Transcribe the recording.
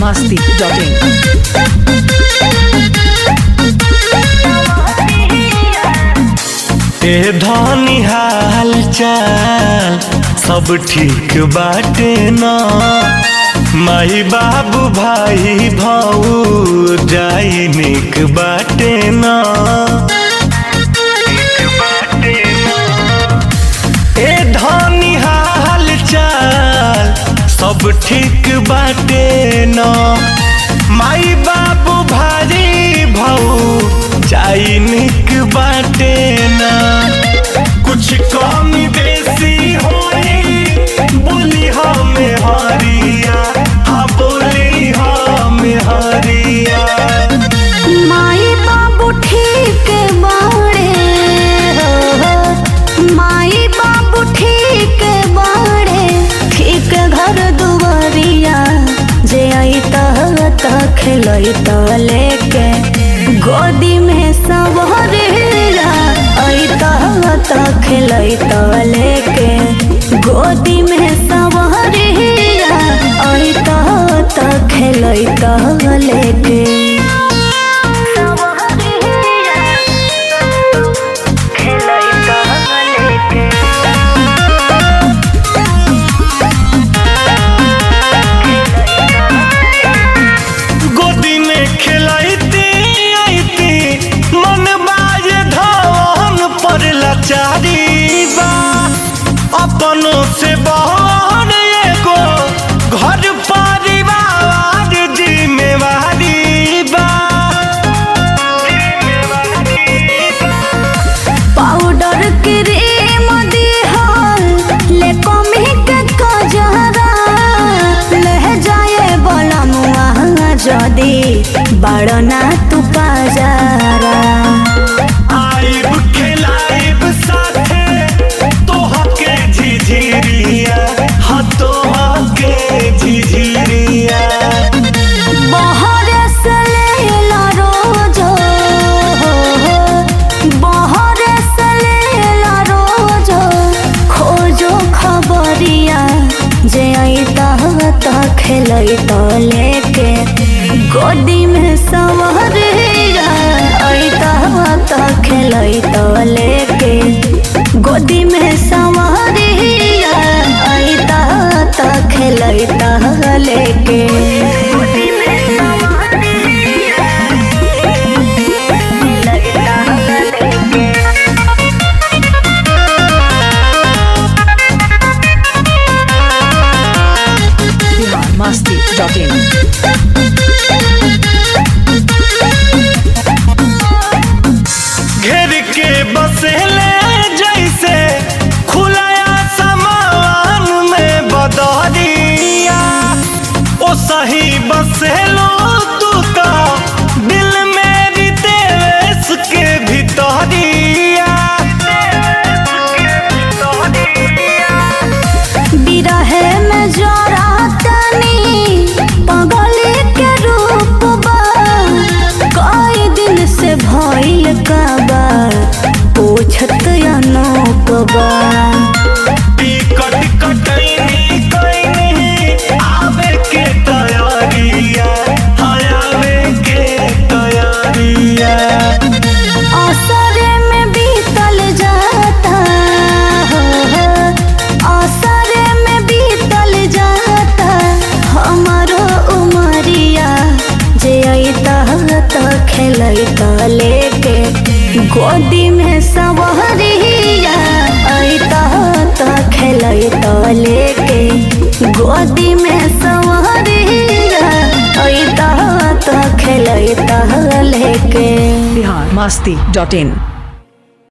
masti.in. ए धनी हाल चाल सब ठीक बाटे न माई बाबू भाई भाऊ जाई निक बाटे न ए धनी हाल चाल सब ठीक बाटे न माई बाबू भाई भाऊ जाई निक बाटे न कुछ कमी बेसी होई बोली हमें हरिया हाँ बोली हमें हरिया माई बाबू ठीक बाड़े हो माई बाबू ठीक बाड़े ठीक घर दुआरिया जे आई त खेलई त लेके गोदी में सवरिया आई त खेलई त लेके गोदी में सवरिया आई त खेलई त लेके गोदी में खिलाइती आईती मन बाज धवन पर लाचारी बा अपनों से बहन एगो घर परिवार जिम्मेवारी बा पाउडर क्रीम दिहल ले कमी के कजरा ले जाए बला मुआ जदी बड़ना तू पाजारा आइब खिलाइब साथे तोहके झिझिरिया हाँ तोहके झिझिरिया बहर से लेला रोजो बहर से लेला रोजो खोजो खबरिया जे आई त खेलई त लेके गोदी में सवरिया आई त खेलई त लेके गोदी में सवरिया आई त खेलई त लेके गोदी में सवरिया खेलई त लेके Bihar masti.in. घेर के बसेले जैसे खुलाया समान में बदरिया ओ सही बसेलो तू तो दिल मेरी देश के भितरिया बिरहे में जरा तनी पगली के रूप बा कई दिन से भइल का बा पूछत अनूप बा टिकट कटैनी कैनी आवे के तैयारिया हाँ आवे के तैयारिया असरे में बीतल जाता असरे में बीतल जाता हमारो उमरिया जे अइता त खेलैता लेके गोदी में सवरिया अइता त खेलैता लेके गोदी में सवरिया अइता त खेलैता लेके Bihar masti.in.